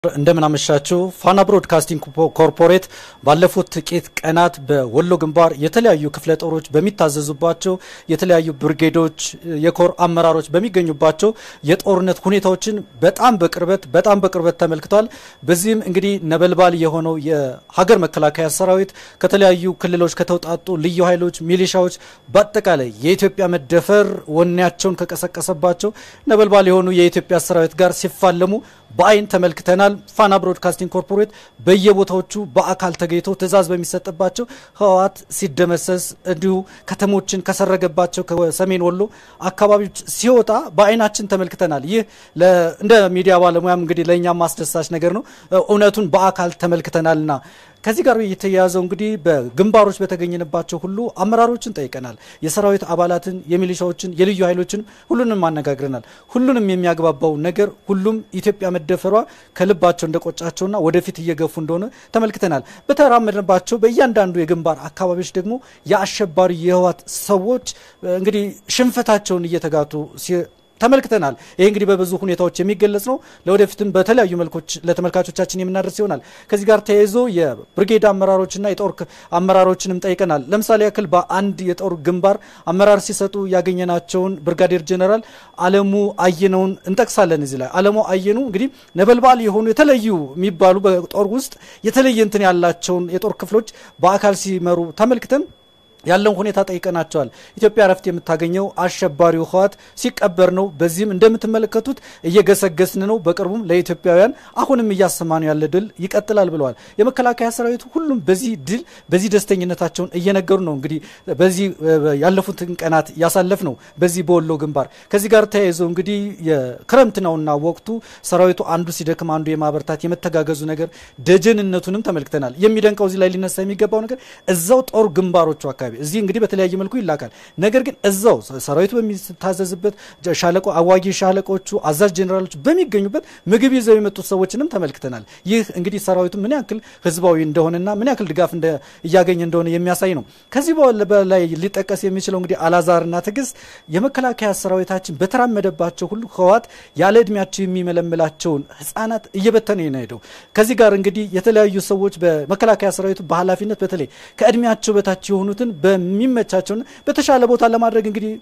እንደምን አመሻችሁ። ፋና ብሮድካስቲንግ ኮርፖሬት ባለፉት ጥቂት ቀናት በወሎ ግንባር የተለያዩ ክፍለ ጦሮች በሚታዘዙባቸው የተለያዩ ብርጌዶች የኮር አመራሮች በሚገኙባቸው የጦርነት ሁኔታዎችን በጣም በቅርበት በጣም በቅርበት ተመልክቷል። በዚህም እንግዲህ ነበልባል የሆነው የሀገር መከላከያ ሰራዊት ከተለያዩ ክልሎች ከተውጣጡ ልዩ ኃይሎች፣ ሚሊሻዎች በአጠቃላይ የኢትዮጵያ መደፈር ወኔያቸውን ከቀሰቀሰባቸው ነበልባል የሆኑ የኢትዮጵያ ሰራዊት ጋር ሲፋለሙ በአይን ተመልክተናል። ፋና ብሮድካስቲንግ ኮርፖሬት በየቦታዎቹ በአካል ተገኝቶ ትዕዛዝ በሚሰጥባቸው ህወሓት ሲደመሰስ እንዲሁ ከተሞችን ከሰረገባቸው ከሰሜን ወሎ አካባቢዎች ሲወጣ በአይናችን ተመልክተናል። ይህ እንደ ሚዲያ ባለሙያም እንግዲህ ለእኛም ማስደሳች ነገር ነው። እውነቱን በአካል ተመልክተናልና ከዚህ ጋር የተያያዘው እንግዲህ በግንባሮች በተገኘንባቸው ሁሉ አመራሮችን ጠይቀናል። የሰራዊት አባላትን፣ የሚሊሻዎችን፣ የልዩ ኃይሎችን ሁሉንም አነጋግረናል። ሁሉንም የሚያግባባው ነገር ሁሉም ኢትዮጵያ መደፈሯ ከልባቸው እንደቆጫቸውና ወደፊት እየገፉ እንደሆነ ተመልክተናል። በተራመድንባቸው በእያንዳንዱ የግንባር አካባቢዎች ደግሞ የአሸባሪ የህወሓት ሰዎች እንግዲህ ሽንፈታቸውን እየተጋቱ ተመልክተናል። ይህ እንግዲህ በብዙ ሁኔታዎች የሚገለጽ ነው። ለወደፊትም በተለያዩ መልኮች ለተመልካቾቻችን የምናደርስ ይሆናል። ከዚህ ጋር ተያይዞ የብርጌድ አመራሮችና የጦር አመራሮችንም ጠይቀናል። ለምሳሌ ያክል በአንድ የጦር ግንባር አመራር ሲሰጡ ያገኘናቸውን ብርጋዴር ጀነራል አለሙ አየነውን እንጠቅሳለን። እዚህ ላይ አለሙ አየኑ እንግዲህ ነበልባል የሆኑ የተለዩ የሚባሉ በጦር ውስጥ የተለየ እንትን ያላቸውን የጦር ክፍሎች በአካል ሲመሩ ተመልክተን ያለውን ሁኔታ ጠይቀናቸዋል። ኢትዮጵያ እረፍት የምታገኘው አሸባሪው ህወሓት ሲቀበር ነው። በዚህም እንደምትመለከቱት እየገሰገስን ነው። በቅርቡም ለኢትዮጵያውያን አሁንም እያሰማነው ያለ ድል ይቀጥላል ብለዋል። የመከላከያ ሰራዊቱ ሁሉም በዚህ ድል በዚህ ደስተኝነታቸውን እየነገሩ ነው። እንግዲህ በዚህ ያለፉትን ቀናት ያሳለፍ ነው በዚህ በወሎ ግንባር። ከዚህ ጋር ተያይዞ እንግዲህ የክረምት ነውና ወቅቱ ሰራዊቱ አንዱ ሲደክም አንዱ የማበርታት የመተጋገዙ ነገር ደጀንነቱንም ተመልክተናል። የሚደንቀው እዚህ ላይ ሊነሳ የሚገባው ነገር እዛው ጦር ግንባሮቹ አካባቢ እዚህ እንግዲህ በተለያየ መልኩ ይላካል። ነገር ግን እዛው ሰራዊቱ በሚታዘዝበት ሻለቆ አዋጊ ሻለቆቹ አዛዥ ጄኔራሎች በሚገኙበት ምግብ ይዘው የመጡት ሰዎችንም ተመልክተናል። ይህ እንግዲህ ሰራዊቱ ምን ያክል ህዝባዊ እንደሆነና ምን ያክል ድጋፍ እያገኘ እንደሆነ የሚያሳይ ነው። ከዚህ በላይ ሊጠቀስ የሚችለው እንግዲህ አላዛርና ትዕግስት የመከላከያ ሰራዊታችን በተራመደባቸው ሁሉ ህወሓት ያለ እድሜያቸው የሚመለምላቸውን ህጻናት እየበተነ ነው ሄደው ከዚህ ጋር እንግዲህ የተለያዩ ሰዎች በመከላከያ ሰራዊቱ በኃላፊነት በተለይ ከእድሜያቸው በታች የሆኑትን በሚመቻቸውና በተሻለ ቦታ ለማድረግ እንግዲህ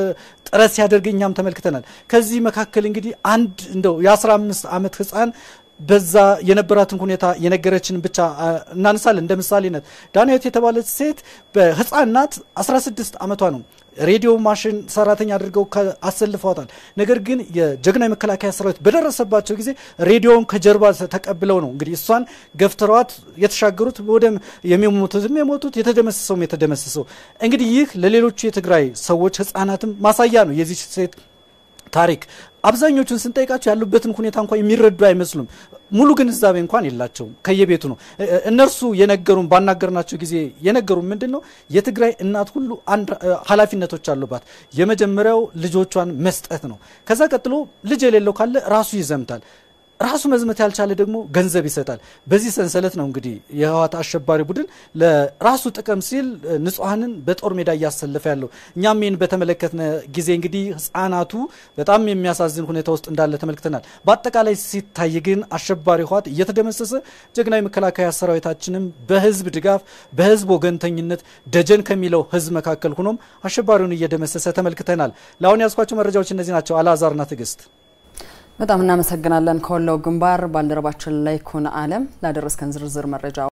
ጥረት ሲያደርግ እኛም ተመልክተናል። ከዚህ መካከል እንግዲህ አንድ እንደው የ15 ዓመት ህፃን በዛ የነበራትን ሁኔታ የነገረችን ብቻ እናነሳለን። እንደ ምሳሌነት ዳንኤት የተባለች ሴት በህፃን ናት፣ 16 ዓመቷ ነው። ሬዲዮ ማሽን ሰራተኛ አድርገው አሰልፈዋታል። ነገር ግን የጀግና የመከላከያ ሰራዊት በደረሰባቸው ጊዜ ሬዲዮውን ከጀርባ ተቀብለው ነው እንግዲህ እሷን ገፍትረዋት የተሻገሩት። ወደ የሚሞቱትም የሞቱት የተደመሰሰውም የተደመሰሰው። እንግዲህ ይህ ለሌሎቹ የትግራይ ሰዎች ህጻናትም ማሳያ ነው የዚህ ሴት ታሪክ። አብዛኞቹን ስንጠይቃቸው ያሉበትን ሁኔታ እንኳን የሚረዱ አይመስሉም። ሙሉ ግንዛቤ እንኳን የላቸውም። ከየቤቱ ነው እነርሱ የነገሩን። ባናገርናቸው ጊዜ የነገሩን ምንድን ነው የትግራይ እናት ሁሉ አንድ ኃላፊነቶች አሉባት። የመጀመሪያው ልጆቿን መስጠት ነው። ከዛ ቀጥሎ ልጅ የሌለው ካለ ራሱ ይዘምታል። ራሱ መዝመት ያልቻለ ደግሞ ገንዘብ ይሰጣል። በዚህ ሰንሰለት ነው እንግዲህ የህወሓት አሸባሪ ቡድን ለራሱ ጥቅም ሲል ንጹሐንን በጦር ሜዳ እያሰለፈ ያለው። እኛም ይህን በተመለከትነ ጊዜ እንግዲህ ህጻናቱ በጣም የሚያሳዝን ሁኔታ ውስጥ እንዳለ ተመልክተናል። በአጠቃላይ ሲታይ ግን አሸባሪ ህወሓት እየተደመሰሰ ጀግናዊ መከላከያ ሰራዊታችንም በህዝብ ድጋፍ በህዝብ ወገንተኝነት ደጀን ከሚለው ህዝብ መካከል ሆኖም አሸባሪውን እየደመሰሰ ተመልክተናል። ለአሁን ያዝኳቸው መረጃዎች እነዚህ ናቸው። አልአዛርና ትዕግስት በጣም እናመሰግናለን። ከወሎ ግንባር ባልደረባችን ላይ ኩን አለም ላደረስከን ዝርዝር መረጃ